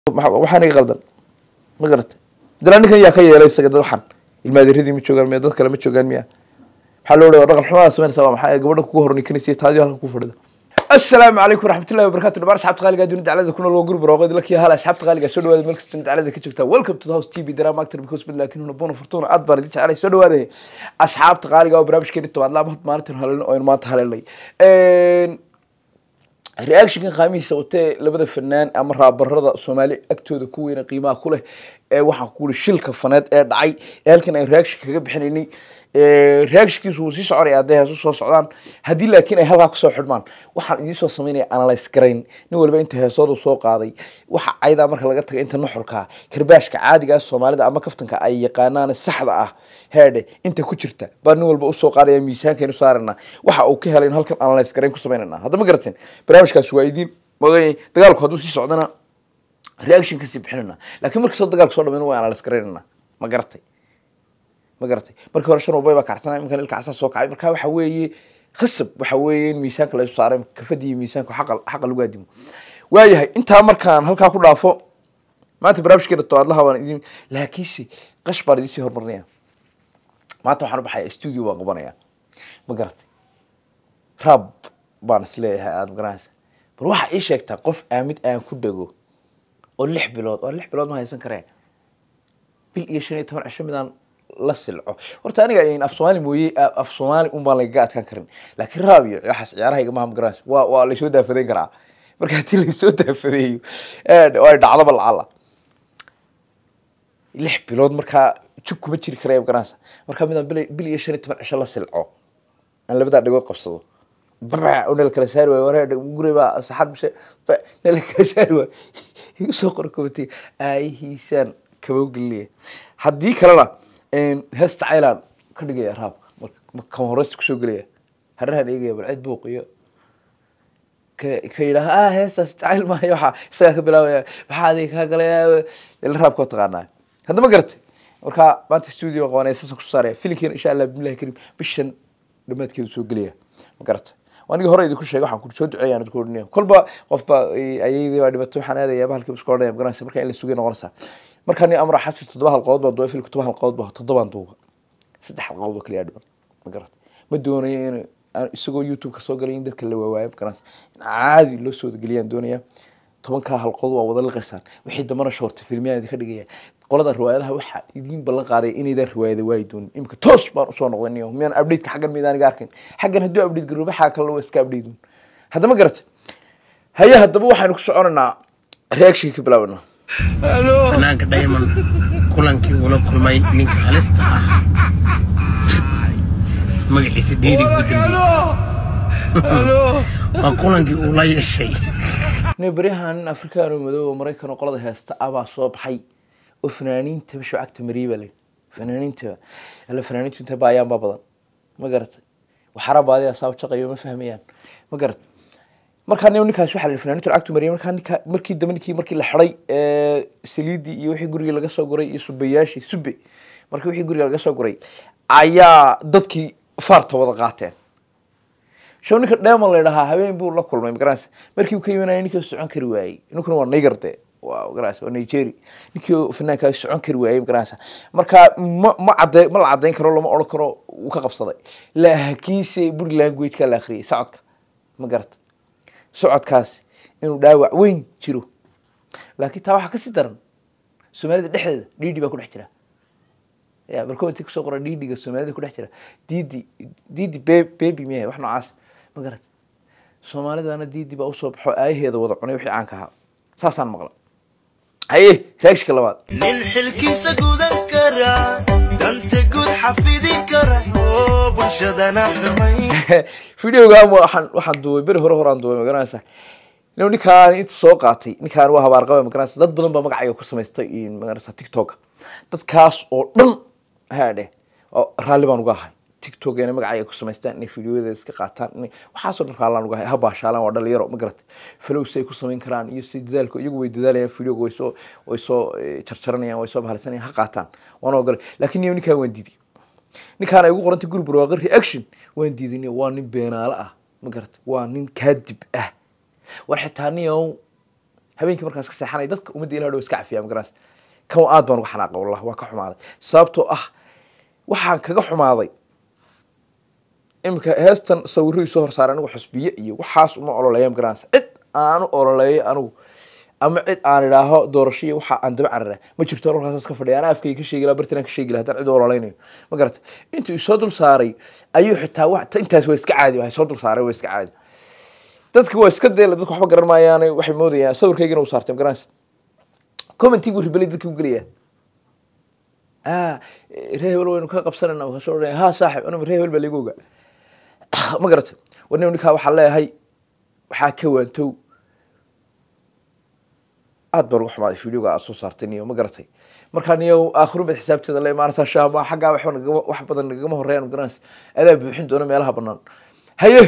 waxaan iga qaldan ma garatay dala ninkan yaa ka yeelay isaga dad waxan ilmaadeeradii ma joogaan miya dad kale ma joogaan miya maxaa loo dhawa dhaqan xumada sameynaysa waa maxaa gabadha kugu hornikanaysa taadi halkan ku fadhida assalaamu calaykum waraxmatullahi wabarakatu dhamaan asxaabta qaaliga dunida daclada kuna loo guri barooqeed lakii hala asxaabta qaaliga soo dhawaada meel kasta dunida daclada ka joogtaa welcome to the house tv drama actor because bid laakiin huna bona fortuna aad baan idin jecelay soo dhawaada asxaabta qaaliga oo barnaamijkeeni tobaad laa maalintan haleelin oo aynu maanta haleelnay reactionka qaamihiisa watee labada fanaan ama raabarada soomaali agtooda ku weyna qiimaha ku leh ee waxaan ku uri shilka faneed ee dhacay ee halkan aynu reaction kaga bixinaynay reactionkiisu wuu sii soconaya hadday heesu soo socdaan haddii laakiin ay halkaa kusoo xidhmaan waxaan idiin soo samaynaya analyse garayn nin waliba inta heesoodu soo qaaday waxa caydaa marka laga taga inta nuxurka karbaashka caadiga ah soomaalida ama kaftanka ay yaqaanaan saxda ah heedhe inta ku jirta baa nin walba usoo qaadaya miisaankaynu saarana waxa uu ka helay in halkan analyse garayn ku samaynana hadda ma garateen barnaamijkaasi waa idiin mogay dagaalku hadduu sii socdana reaction kasii bixinana laakiin markastoo dagaalku soo dhamayna waa analyse garaynana ma garatay ma garatay markii hore shan walbay baa kacsanay iminkan ilka casaa soo kacay marka waxa weeye khasab waxa weeye in miisaanka la isu saaray kafadii iyo miisaanka xaqa xaqa lagu aadimo waayahay intaa markaan halkaa ku dhaafo maanta barnaamijkeena tobaadlaha baan idin laakiinse qash baan idinsii horumarinaya maanta waxaan u baxaya studio baan qabanaya ma garatay rab baan isleeyahay aada magaranaysa bal waxaa ii sheegtaa qof aamid aan ku dhego oo lix bilood oo lix bilood ma haysan kareen bil iyo shan iyo toban cisho midaan la silco horta aniga af soomaali mooye af soomaali un baan lagaga adkaan karin laakiin raab iyo waxaas ciyaarahayga maha magaranaysa waa waa laysoo daafadeyn karaa marka haddii laysoo daafadeeyo oo ay dhacdaba lacala lix bilood markaa jug kuma jiri karaya magaranaysa markaa midaan bil bil iyo shan iyo toban cisho la silco aan labadaa dhagood qabsado bra oo nala kala saari waayo waree guri baa saxad mise nala kala saari waayo igu soo qor kobatay aayihiisaan kabowgeliya haddii kalena heesta caylan ka dhigaya raabka kan horeysta kusoo gelaya harahan eegaya bal cid buuq iyo ka ka yidhaha ah heestaas jacayl maayo waxaa isagaa ka bilaabaya maxaa adiga kaa galaya ila raabka taqaanaa hadda ma garatay marka maanta studio qabanaya saasaan kusoo saaraya filinkeena insha allah bismillahi karim bishan dhamaadkeedu soo gelaya ma garatay anigi hore idinku sheegay waxaan ku soo duceeya aan idinku odhanaya kolba qofba ayaydii baa dhibatay waxaan aadaya bahalkii isku odhanaya magaranaysa marka in la sugay noqonaysaa markaa ni amra xasir toddoba halqadood baan duubay filmka todoba halqadood baa toddobaan duuba saddex halqadood oo kaliya dhiban ma garatay ma doonayo in aan isagoo youtube ka soo galay in dadka la waawaayo ma garanaysa in caadi loo soo wadageliyaan doonaya tobankaa halqadood waa wada liqaysaan wixii dambana shoorta filmiyaan idinka dhigaya qolada riwaayadaha waxaa idiin ballan qaaday inaydaan riwaayada waayi doonin imika toos baan usoo noqday niyo miyaan updateka xaggan miydaan iga arkin xaggan hadduu update garobo waxaa kalena waa iska update doon hadda ma garatay haye haddaba waxaynu ku soconaynaa reactionka ka bilaabanaa fanaanka diamond kulankii uula kulmay ninka halista ah magaciisa deeri ugu dambeysay waa kulankii uu la yeeshay nin baryahan nin afrikaan oo madow oo maraykan oo qolada heesta ah baa soo baxay oo fanaaniinta bisho cagta mariyay baa leh fanaaniinta alla fanaaniintu inta baayaan baa badan ma garatay waxara baadiya saab jaqayo ma fahmayaan ma garatay markaa nin ninkaas waxaa la yidhi fanaaniintu lacagtu mariyay markaa ninka markii dambe ninkii markii la xidhay ee saliidii iyo wixii guriga laga soo guray iyo subayaashii sube markii wixii guriga laga soo guray ayaa dadkii faarta wada qaateen show ninka dheeman la yidhahaa habeen buu la kulmay magaranaysa markii uu ka yimanaya ninkii socon kari waayey ninkuna waa niger de waa magaranaysa waa nigeria ninkii fanaankaa socon kari waayey magaranaysa marka ma ma cadde ma la caddayn karo lama odhan karo wuu ka qabsaday laakiinse buri languageka la akhriyay socodka ma garata socodkaas inuu dhaawac weyn jiro laakiin taa waxaa kasii daran soomaalida dhexdeeda dhiidhi baa ku dhex jira ya barkointi kusoo qora dhiidhiga soomaalida ku dhex jira diidi diidi be bebi miyahay wax noocaas ma garat soomaalidana diidi baa usoo baxo aayaheeda wada cunay wixii caanka ahaa saasaan maqla haye reagshka labaad nin xilkiisa gudan kara danta guud xafidi kara oo bulshadana xumay videogan waxaan waxaan duubay beri hore horaan duubay magaranaysa inu ninkaan inta soo qaatay ninkaan waa habaarqaba magaranaysa dad badan baa magacayga ku samaystay magaranaysa tiktok dadkaas oo dhan haadhe oo raalli baan uga ahay tiktok inay magacayga ku samaystaan inay videoyada iska qaataan inay waxaasoo dhan raallaan uga ahay ha baashaalaan waa dhalinyaro ma garatay falow si ay ku samayn karaan iyo si dadaalka iyagu way dadaalayaan videoga way soo way soo jarjaranayaan way soo bahalisanayaan ha qaataan waan ogolay laakiin niyo ninkaan waan diiday ninkaan ay ugu qorantay guri barwaaqo reaction waan diiday waa nin beenaale ah ma garatay waa nin kaadib ah war xitaa niyow habeenkii markaas ka seexanay dadka ummadda ilaah dhow iska cafiyaa magaras kan aad baan uga xanaaqa wallah waa ka xumaaday sababtoo ah waxaan kaga xumaaday iminka heestan sawirradii soo horsaaray anigu xusbiye iyo waxaas uma ololeeya magaranaysa cid aanu ololeeyo anigu ama cid aan idhaaho doorasho iyo waxa aan daba carara ma jirto halkaas ka fadhiya anaa afkayga ka sheegi laha bartinaan ka sheegi laha haddaan cid u ololeynayo ma garata intuu isoo dul saaray ayuu xitaa wa intaas waa iska caadi wahay soo dul saaray waa iska caadi dadka waa iska deela dadka waxba garan maayaan waxay moodayaan sawirkaygana uu saartay magaranaysa commenti buu ribelay dadka u gelayaa ah ree hebel waynu ka qabsanayna kasoo odhanaya ha saaxib anigu ree hebel baa liiga ogaa ma garatay warnin ninkaa waxaa leeyahay waxaa ka waantow aad baan uga xumaaday videoga aad soo saartay niyo ma garatay markaa niyo aakhirun baad xisaabteeda la imaanaysaa shaama xaggaa waxba nagama wax badan nagama horeeyaan magaranaysa adaa buuxin doona meelaha banaan haye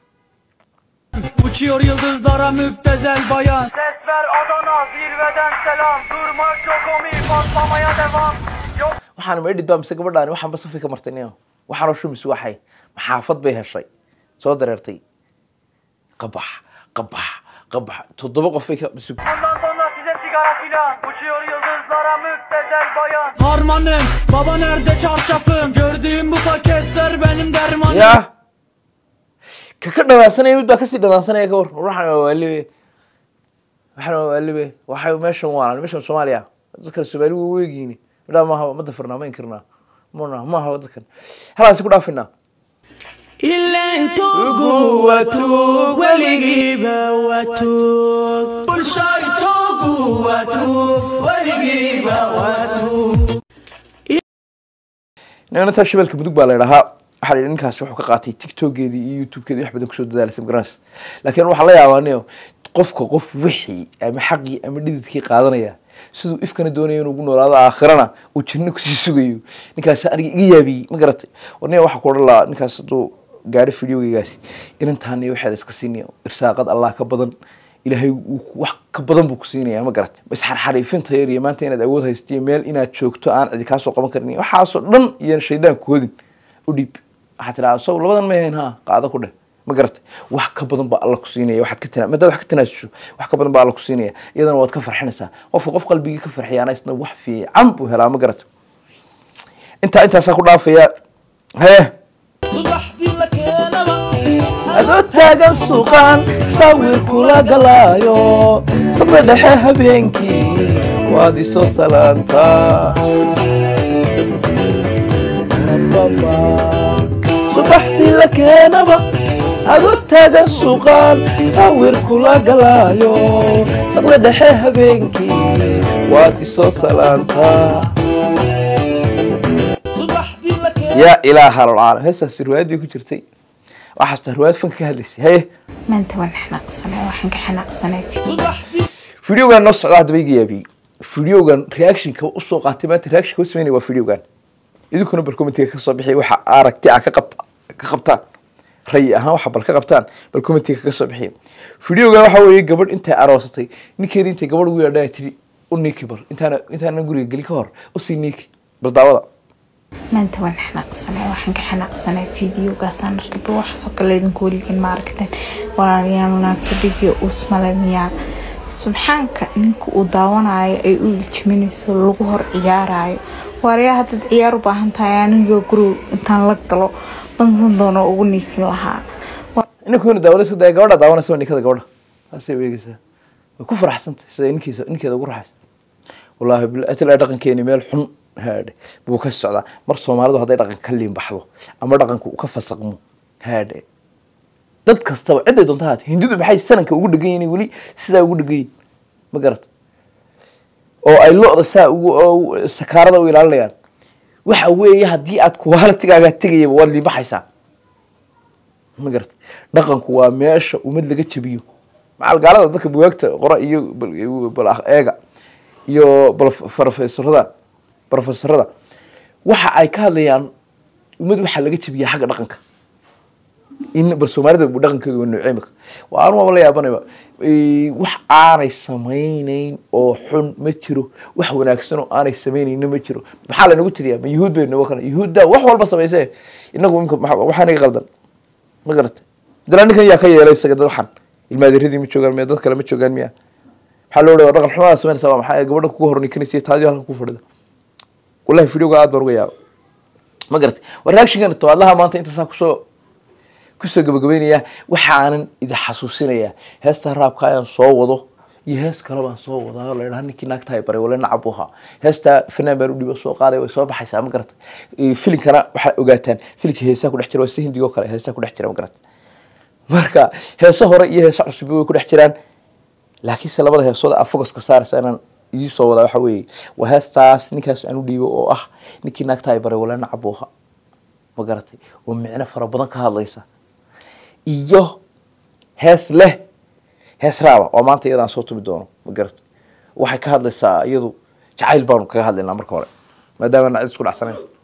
Uçuyor yıldızlara müptezel bayan Ses ver Adana zirveden selam Durmak yok omi patlamaya devam Yok waxaan ma edhid baa mise gabadhaani waxaan ba safay ka martay niyo waxaan oo shumis waxay maxaafad bay heshay soo dareertay qabax qabax qabax toddoba qof bay ka sug bundan sonra size sigara filan Uçuyor yıldızlara müptezel bayan Harmanım baba nerede çarşafım Gördüğüm bu paketler benim dermanım ya ka ka dhawaasanaya mid baa kasii dhawaasanaya ka war waxaan waa waalibe waxaan waa waalibe waxay meeshan waalan meeshan soomaaliya dadkan soomaali waa weegiini midhaa maaha ma dafirnaa ma inkirnaa mana maaha dadkan halaasi ku dhaafinaa İllen togu ve tug Veligibe ve tug Bulşay togu ve tug Veligibe ve tug ninta shabeelka mudug baa la idhahaa waxaa la yidhi ninkaasi wuxuu ka qaatay tiktokeedii iyo youtubekeedii wax badan kusoo dadaalaysa magaranaysa laakiin waxaa la yaabaa niyo qofka qof wixii ama xaqii ama dhididkii qaadanaya siduu ifkana doonaya inuu ugu noolaado aakhirana uu janno kusii sugayo ninkaasi aniga iga yaabiyey ma garatay war niya waxaa ku odhan lahaa ninkaas hadduu gaadho videogeygaasi inantaan iyo waxaad iska siinaya irsaaqad allah ka badan ilaahay wuu ku- wax ka badan buu ku siinaya ma garatay bas xarxariifinta yar iyo maanta inaad awood haystiyo meel inaad joogto aan cidi kaasoo qaban karin iyo waxaasoo dhan iyo shaydaan koodin u dhiib waxaad tidhaha sow labadan ma ahayn ha qaado ku dheh ma garatay wax ka badan baa alla ku siinaya waxaad ka tana madaad wax ka tanaasusho wax ka badan baa alla ku siinaya iyadana waad ka farxinaysaa qofka qof qalbigii ka farxiyaana isna wax fiican buu helaa ma garatay intaa intaasaa ku dhaafaya hee adoo taagan suuqaan sawir kula galaayo sabda dhexe habeenkii waad isoo salaantaa subaxdii la keenaba adoo taagan suuqaan sawir kula galaayo sabda dhexe habeenkii waad isoo salaantaa yaa ilaaha alcaalam heestaasi riwaayad bay ku jirtay waxaasta riwaayad fanka ka hadlaysay haye maanta waan xanaaqsanay waxaan ka xanaaqsanay videogan noo socda haddaba iga yaabiyey videogan reactionka usoo qaatay maanta reactionka u sameynaya waa videogan idinkuna bal commentiga kasoo bixi waxa aragti a ka qabta ka qabtaan rayi ahaan waxa bal ka qabtaan bal commentiga ka soo bixiya videogan waxa weeye gabadh intay aroosatay ninkeedii intay gabadh ugu yeedhaa tiri u niiki bal intaana intaana guriga geli ka hor usii niiki bal daawada maanta waan xanaaqsanay waxaan ka xanaaqsanay fideogaasaan arkay bal waxaasoo kale idinku weligiin ma aragteen walaalayaal naagta dhigyo uusmale miyaa subxaanka ninka uu daawanayo ay u iljiminayso lagu hor ciyaarayo waaryaa haddaad ciyaar u baahan tahay anigoo guriga intaan la galo bansan doono ugu niikin lahaa ninkuna daawanaysa dee gabadha daawanaysa waa ninkada gabadha saasay u eegaysaa way ku faraxsantay sida ninkiisa ninkeeda ugu raxaysa wallaahi bil atil dhaqankeeni meel xun haadhe buu ka socdaa mar soomaalidu hadday dhaqan ka liin baxdo ama dhaqanku uu ka fasaqmo haadhe dad kastaba ciday doonta haat hindidu maxay sananka ugu dhegan yihiin weli sidaa ugu dhegan yihin ma garata oo ay lo-da saa ugu oo sakaarada u ilaalinayaan waxa weeye haddii aad kuwaalatigaagaa tegayaba waad liibaxaysaa ma garata dhaqanku waa meesha ummad laga jabiyo macal gaalada dadka bugaagta qora iyo bal- bal eega iyo bal profesorada profesorada waxa ay ka hadlayaan ummad waxaa laga jabiyaa xagga dhaqanka in bal soomaalida bu dhaqankeedu waa noocee imika waa anu waaba la yaabanayba Eh, wax aanay samaynayn oo xun ma jiro wax wanaagsan oo aanay samaynayna ma jiro maxaa lanagu tiriyaa ma yuhuud baynu kana yuhuudda wax walba samaysee inagu imika maxa- waxaa naga qaldan ma garata dala ninkan yaa ka yeelay isaga dad waxan ilmaadeeradii ma joogaan miya dad kale ma joogaan miya waxaa loo dhawa dhaqan xumada sameynaysa waa maxaa gabadha kugu hornikanaysa taadiyo halkan ku fadhida wallahi videoga aad baan uga yaaba ma garatay waa reactionkan tobaadlaha maanta intaasaa kusoo kusoo gabagabeynaya waxaanan idin xasuusinayaa heesta raabka ayaan soo wado iyo hees kale baan soo wadaa oo la idhaha ninkii naagta hay baray wala nacab u ahaa heesta fanaan baan u dhibo soo qaaday way soo baxaysaa ma garatay filinkana waxaa ogaataan filinka heesaa ku dhex jira waa si hindigo kale heesaa ku dhex jira ma garatay marka heeso hore iyo heeso cusub way ku dhex jiraan laakiinse labada heesood aa focuska saaraysa inaan idii soo wadaa waxa weeye waa heestaas ninkaas aan u dhiibo oo ah ninkii naagta ay baray wala nacab u ahaa ma garatay oo micno fara badan ka hadlaysa iyo hees leh hees raaba oo maanta iyadaan soo tumi doono ma garatay waxay ka hadlaysaa iyadu jacayl baanu kaga hadlaynaa marka hore maadaama nacid isku dhacsanayn